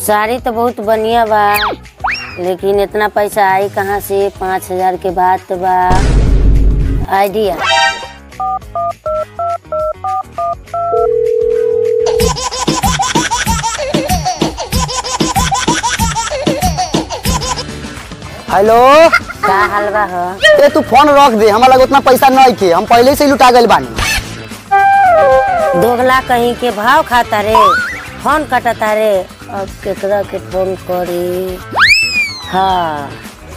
साड़ी तो बहुत बढ़िया बा लेकिन इतना पैसा आई कहाँ से पाँच हजार के बात बा आइडिया हेलो का हलवा हो ए तू फोन रख दे हमारा लगे उतना पैसा नहीं के हम पहले से ही लुटा गए बानी दोगला कहीं के भाव खाता रे फोन कटता रे अब केकरा के फोन करी हाँ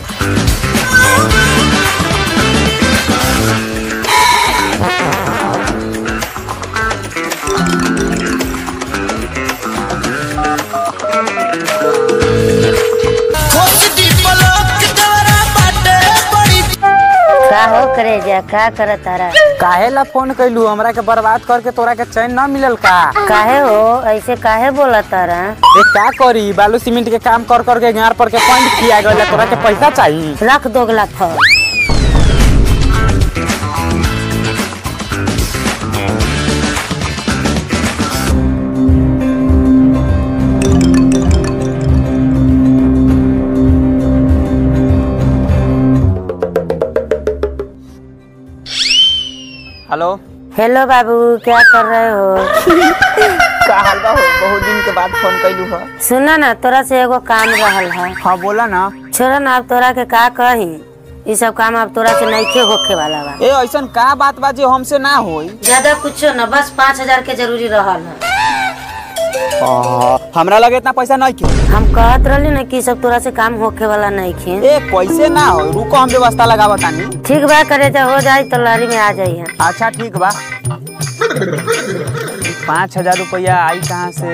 का हो करे जा का करत तारा काहे ला फोन कैलू हमरा के बर्बाद करके तोरा के चैन ना मिलल का काहे हो ऐसे काहे बोला तारा ए का करी बालू सीमेंट के काम कर कर के गार पर के पॉइंट किया गया तोरा के पैसा चाहिए रख दोगला फोन हेलो हेलो बाबू क्या कर रहे हो का हाल बा हो बहुत दिन के बाद फोन कैलू ह सुना ना तोरा से एगो काम रहल है हाँ बोला ना छोड़ा ना अब तोरा के का कही ये सब काम अब तोरा से नइखे होखे वाला बा ए ऐसन का बात बा जे हमसे ना होई ज्यादा कुछो न बस पाँच हजार के जरूरी रहल है हमरा लगे इतना पैसा नहीं के हम कहत रहली ना कि ई सब तोरा से काम होखे वाला नइखे ए कैसे ना हो रुको हम व्यवस्था लगावा तानी ठीक बा करे तो हो जाई तो लहरी में आ जाई है अच्छा ठीक बा पाँच हजार रुपया आई कहाँ से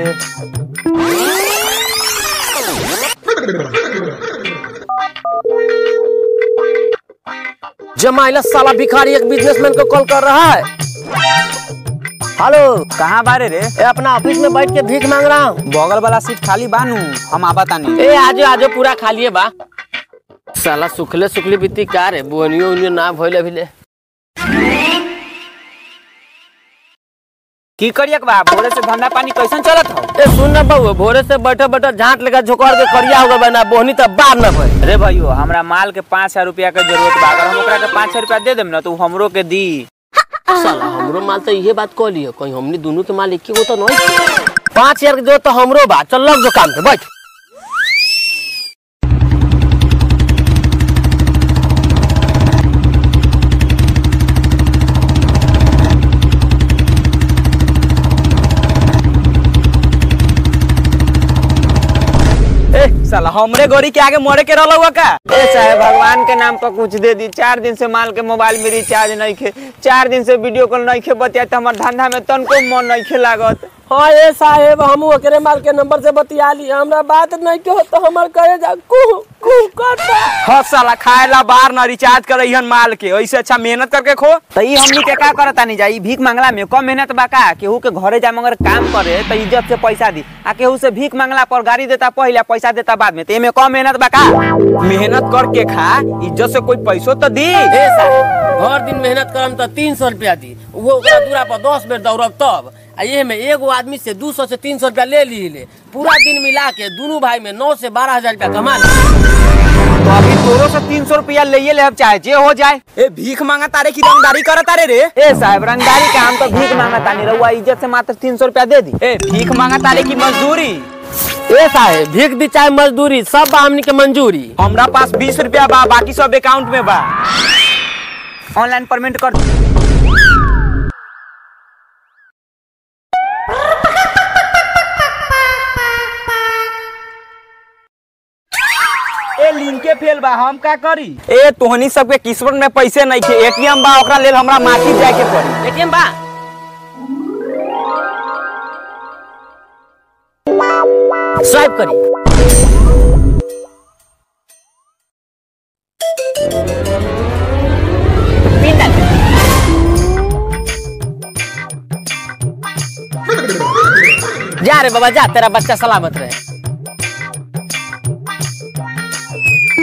जमाइला साला भिखारी एक बिजनेसमैन को कॉल कर रहा है हेलो कहाँ बारे रे ए अपना ऑफिस में बैठ के भीख मांग रहा हूँ बगल वाला सीट खाली बानू हम आवा तानी ए आजो आजो पूरा खालिए बा साला सुखले सुखली बीती का रे बुनियो उनियो ना भइले अभिले की करिए बा भोरे से धंधा पानी कैसन चलत हो ए सुन ना बउआ भोरे से बैठे बैठे झांट लेकर झोकड़ के करिया हो गए ना बोहनी तब बार ना भइल अरे भाइयों हमरा माल के पाँच हजार रुपया के जरूरत बा अगर हम ओकरा के पाँच हजार रुपया दे देम ना तो उ हमरो के दी साला हमरो माल तो इहे बात कह लियो कहीं हमनी दोनों के माल एक ही तो नहीं पाँच हजार के जरूरत तो हमरो बा चल लग जो काम पे बैठ ए साला हमरे गोरी के आगे मरे के रहल हुआ का ए साहब भगवान के नाम पर कुछ दे दी चार दिन से माल के मोबाइल में रिचार्ज नहीं खे चार दिन से वीडियो कॉल नहीं खे बतिया तो हमार धंधा में तनको मन नहीं खे लागत हाँ ए साहेब हम ओकरे माल के नंबर से बतिया ली हमरा बात नहीं के हो तो हमर करे जा कुह कुह करता हाँ साला खाए ला बाहर ना रिचार्ज कर रही माल के ऐसे अच्छा मेहनत करके खो तो ई हमनी के का करता नहीं जाई भीख मांगला में कम मेहनत बा का केहू के घरे जा मगर काम करे तो इज्जत से पैसा दी आ केहू से भीख मांगला पर गाड़ी देता पहले पैसा देता बाद में तो एमे कम मेहनत बा का मेहनत करके खा इज्जत से कोई पैसो तो दी ए साहब हर दिन मेहनत करम तो तीन सौ रुपया दी वो ओकरा दूरा पर दस बेर दौड़ब तब आ ये में एगो आदमी से दू सौ से तीन सौ रुपया ले ली ले पूरा दिन मिला के दोनों भाई में नौ से बारह हजार रुपया कमा ली तो अभी तोरो से तीन सौ रुपया ले ले चाहे जे हो जाए ए भीख मांगा तारे की रंगदारी कर तारे रे ए साहब रंगदारी का हम तो भीख मांगा तानी रहुआ इज्जत से मात्र तीन सौ रुपया दे दी ए भीख मांगा तारे की मजदूरी ए साहेब भीख दी चाहे मजदूरी सब बा हमनी के मंजूरी हमरा पास बीस रुपया बा बाकी सब अकाउंट में बा ऑनलाइन पेमेंट कर ए लिंके फेल बा हम का करी ए तोहनी सबके किस्मत में पैसे नहीं थे एटीएम बा ओकरा लेल हमरा मार्केट जाए के पड़ी एटीएम बा स्वाइप करी पिन डाल जा रे बाबा जा तेरा बच्चा सलामत रहे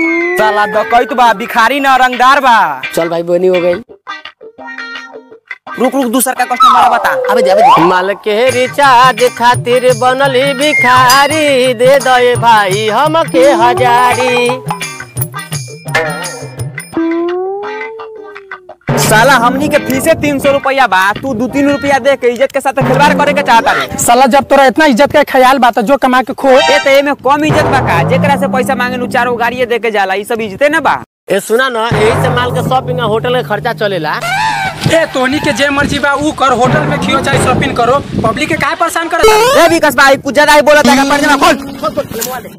साला डकैत बा भिखारी ना रंगदार बा चल भाई बोनी हो गई रुक रुक दूसर का कस्टमर बता अबे दे अबे दे माल के रिचार्ज खातिर बनली भिखारी दे दे भाई हमके हजारी साला हमनी के फीसे तीन सौ रुपया बा तू दू तीन रुपया दे के इज्जत के साथ खिलवाड़ करे के चाहता रे साला जब तोरा इतना इज्जत का ख्याल बा तो जो कमा के खो ए तो एमे कम इज्जत बा का जेकरा से पैसा मांगे नु चारो गाड़िए दे के जाला ई सब इज्जते ना बा ए सुना ना यही से माल के शॉपिंग होटल के खर्चा चलेला ए तोहनी के जे मर्जी बा ऊ कर होटल में खियो चाहे शॉपिंग करो पब्लिक के काहे परेशान करता ए विकास भाई कुछ ज्यादा ही बोलत है का पर्दा खोल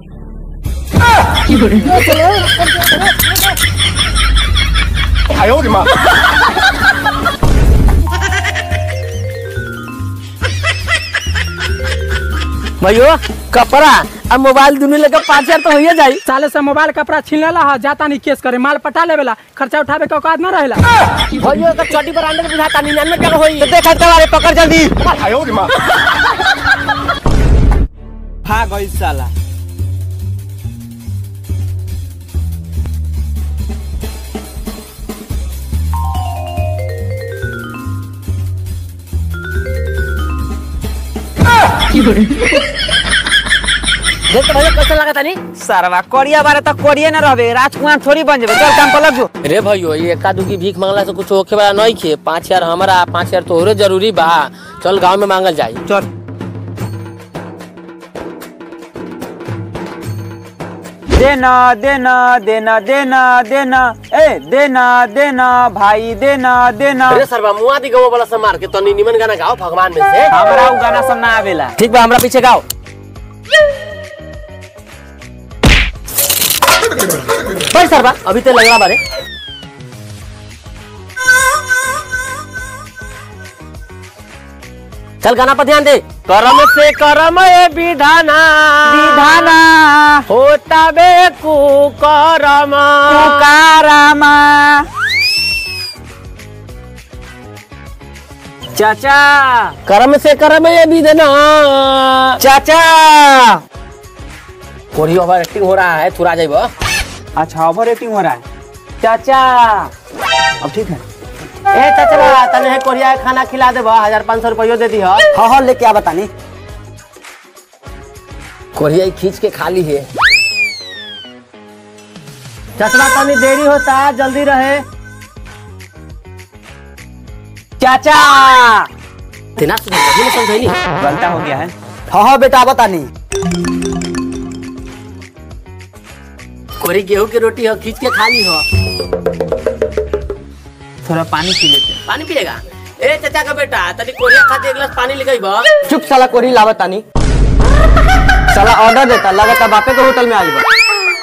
भैयो कपड़ा अब मोबाइल दुनू लेके पाँच हजार तो होइए जाई साले से मोबाइल कपड़ा छीन लेला ह जाता नहीं केस करे माल पटा लेवेला खर्चा उठावे के औकात न रहेला भैयो का चड्डी पर अंडर बुझाता निन्यानवे टका होई तो देखा तवारे पकड़ जल्दी भाग गई साला देख तो भैया कैसा लगा तानी सरवा कोरिया बारे तो कोरिया ना रहबे राजकुमार थोड़ी बन जेबे चल काम पर लग जो रे भैयो ये एका दुकी भीख मांगला से कुछ होखे वाला नहीं खे पाँच हजार हमारा पाँच हजार तोहरे जरूरी बा चल गांव में मांगल जाई चल देना देना देना देना देना ए देना देना भाई देना देना अरे सरवा मुआ दी गवो वाला से मार के तनी निमन गाना गाओ भगवान में से हमरा उ गाना सब ना आवेला ठीक बा हमरा पीछे गाओ भाई सरवा अभी तो लग रहा बारे चल गाना पर ध्यान दे करम से करम ए विधाना विधाना होता बे कुकरम पुकारामा चाचा करम से करम ए विधाना चाचा कोरी ओवर एक्टिंग हो रहा है थोड़ा जाइबो अच्छा ओवर रेटिंग हो रहा है चाचा अब ठीक है ए चाचा तने है कोरिया के खाना खिला देबो हजार पाँच सौ रुपयो दे दी हो हाँ हाँ लेके आ बतानी कोरिया खींच के खाली है चचरा तनी देरी होता जल्दी रहे चाचा तेना सुन समझैनी गलता हो गया है हाँ हाँ बेटा बतानी कोरी गेहूं की रोटी हो खींच के खाली हो थोड़ा पानी पी लेते हैं। पानी पिएगा ए चाचा का बेटा तनी कोरिया खाते एक गिलास पानी लेके बा चुप साला कोरी लावतानी साला ऑर्डर देता लगाता बापे के होटल में आई बा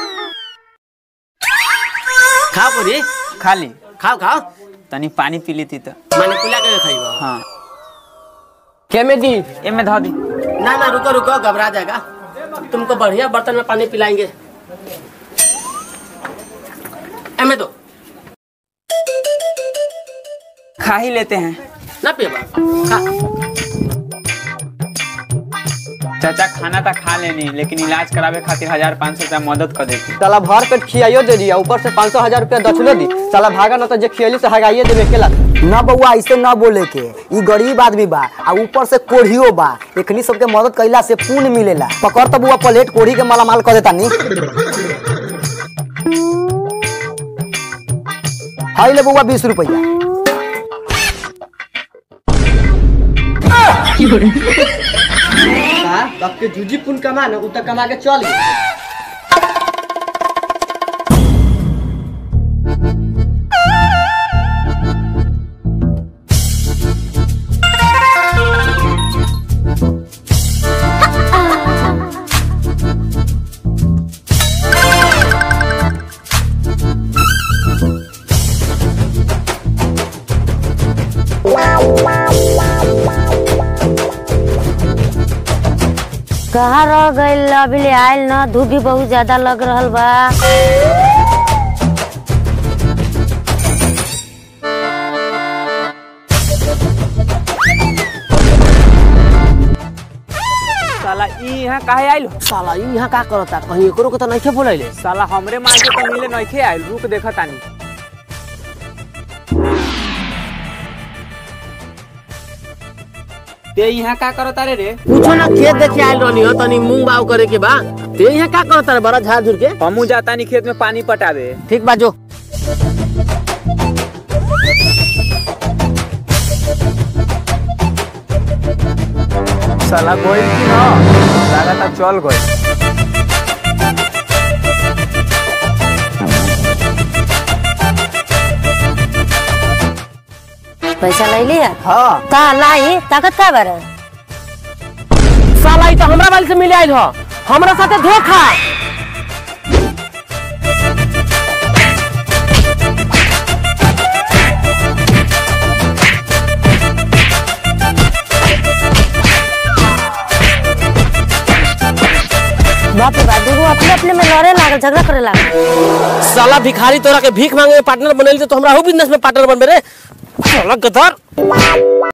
खाओ कोरी खाली खाओ खाओ तनी पानी पी लेती तो मैंने पिला के खाइबा हाँ के में दी ए में धो दी ना ना रुको रुको घबरा जाएगा तुमको बढ़िया बर्तन में पानी पिलाएंगे ए में दो खा ही लेते हैं ना पिएबा खा चाचा खाना तो खा लेनी लेकिन इलाज करावे खातिर हजार पाँच सौ रुपया मदद कर देती साला भर पेट खियाइयो दे दिया ऊपर से पाँच सौ हजार रुपया दक्षिणो दी साला भागा ना तो जे खियली से हगाइए देवे केला ना बउआ ऐसे ना बोले के ई गरीब आदमी बा आ ऊपर से कोढ़ियो बा एकनी सबके मदद कइला से पुण्य मिलेला पकड़ तो बुआ प्लेट कोढ़ी के माला माल कर देता नी हाई ले बउआ बीस रुपया तब के जूजी पुण्य कमा ना उ तक कमा के चल गए कहाँ रह गइल अभी ले आयल न धूप भी बहुत ज्यादा लग रहल बा साला ई यहाँ काहे आइल हो? साला ई यहाँ का करता कहीं एकरो के तो नहीं बोलैले साला हमरे मार के तो मिले नइखे आइल रुक देखा तानी ते यहाँ का करता रे रे पूछो ना खेत देखे आयल रहनी हो तनी मूंग बाव करे के बा ते यहाँ का करता रे बड़ा झाड़ झुर के हमू जाता नहीं खेत में पानी पटावे ठीक बा जो साला गोइल की ना लगाता चल गई पैसा ले लिया हाँ का लाई ताकत का बारे साला ई तो हमरा वाली से मिले आयल हो हमरा साथे धोखा बाप रे बाप देखो अपने अपने में लड़े लागल झगड़ा करे लागल साला भिखारी तोरा के भीख मांगे पार्टनर बनेली तो हमरा हो बिजनेस में पार्टनर बनबे रे साला गधर